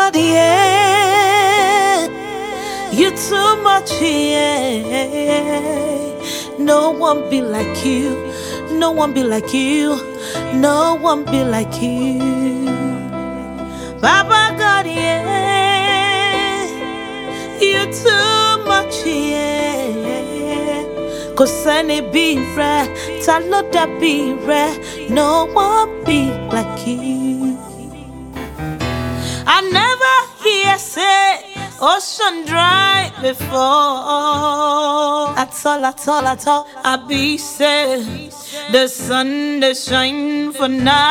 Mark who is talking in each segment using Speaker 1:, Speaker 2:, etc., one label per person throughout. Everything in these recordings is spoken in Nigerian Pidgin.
Speaker 1: God, yeah. You too much, yeah. No one be like you. No one be like you. No one be like you. Baba God, yeah. You too much, yeah. Kò sẹ́ni bí rẹ̀, ta ló dàbí rẹ̀? No one be like you. I never hear say ocean dry before. At all, at all, at all. I be say the sun they shine for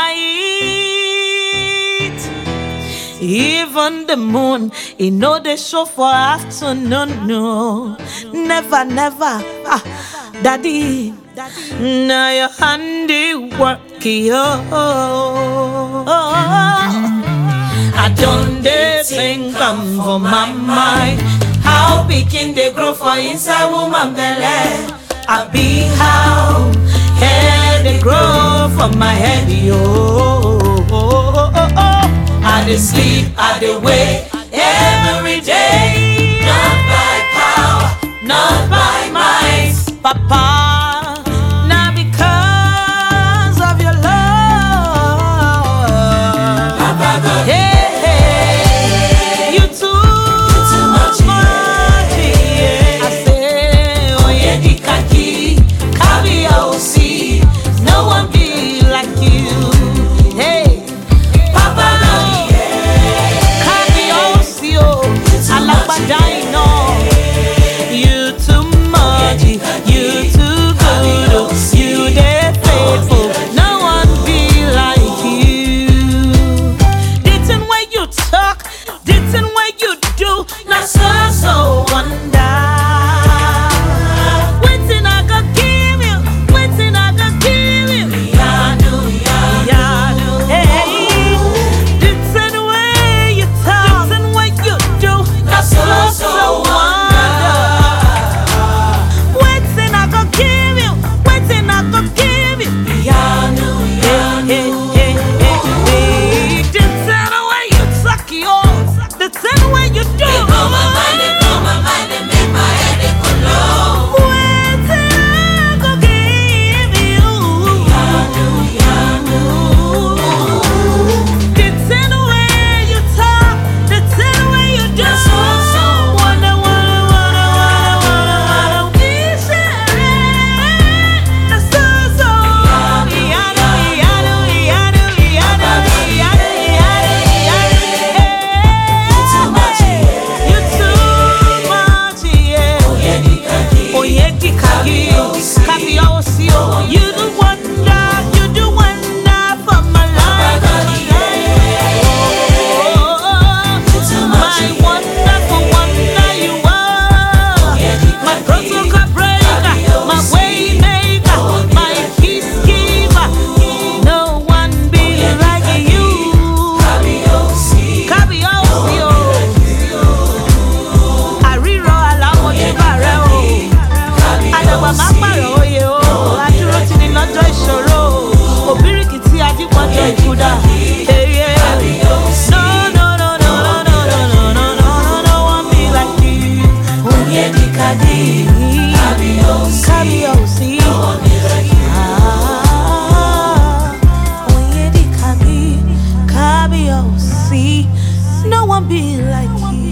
Speaker 1: night. Even the moon, it know they show for afternoon. No, never, never. Ah, daddy, now your handiwork, yo. I don't dare think I'm for my mind. How pikin they grow for inside woman belly. I be how hair they grow for my head, yo. I dey sleep, I dey wake every day. Not by power, not by might, Papa. Now because of your love.
Speaker 2: Papa God,
Speaker 1: Hey, hey, you too,
Speaker 2: too much,
Speaker 1: yeah. I say, oh yeah, the khaki, caviar, oh, see, no one be like you. Hey,
Speaker 2: Papa God,
Speaker 1: caviar, oh, see, oh, alágbádá iná. You too much, you too good, oh, you dey faithful. No one be like you. The thing where you talk, the thing where you do, not so so wonder. Waiting I go give you, waiting I go give you. Yadu, yadu, hey. The thing where you talk, the thing where you do, not so so wonder. Waiting I go give you, waiting I go give you.
Speaker 2: Yanu,
Speaker 1: Hey, hey, hey, hey, hey. The thing where you talk, yo, the thing where you do.
Speaker 2: They blow my mind, they blow my mind, they make my head they go low.
Speaker 1: Waiting I go give you.
Speaker 2: Yanu, Yanu,
Speaker 1: The thing where you talk, the thing where you do.
Speaker 2: That's so, so
Speaker 1: Wonder, wonder, wonder, wonder, wonder, wonder. Is it? That's so, so. Yadu, yadu, yadu, yadu, yadu, yadu,
Speaker 2: too much,
Speaker 1: yadu. You too much, yeah.
Speaker 2: yeah, the khaki.
Speaker 1: Oyedi kagi, kabiyesi o. You do wonder, you do wonder for my life. Oh, my wonderful wonder you are. My protocol breaker, my way maker, my peace giver. No one be like you. Kábíyèsí o. Àrírọ̀ alámọ̀júbà rẹ o. Àdàgbà má pààrọ̀ oyè o. Adúró ti ní lọ́jọ́ ìṣòro o. Òbíríkì tí ajípọ̀jọ́ ìkúdà. Eye. No, no, no, no, no, no, no, no, no, no, no, no one be like you. Oyedi kadi. Kábíyèsí. Ah, Oyedi kadi. Kábíyèsí. No one be like you.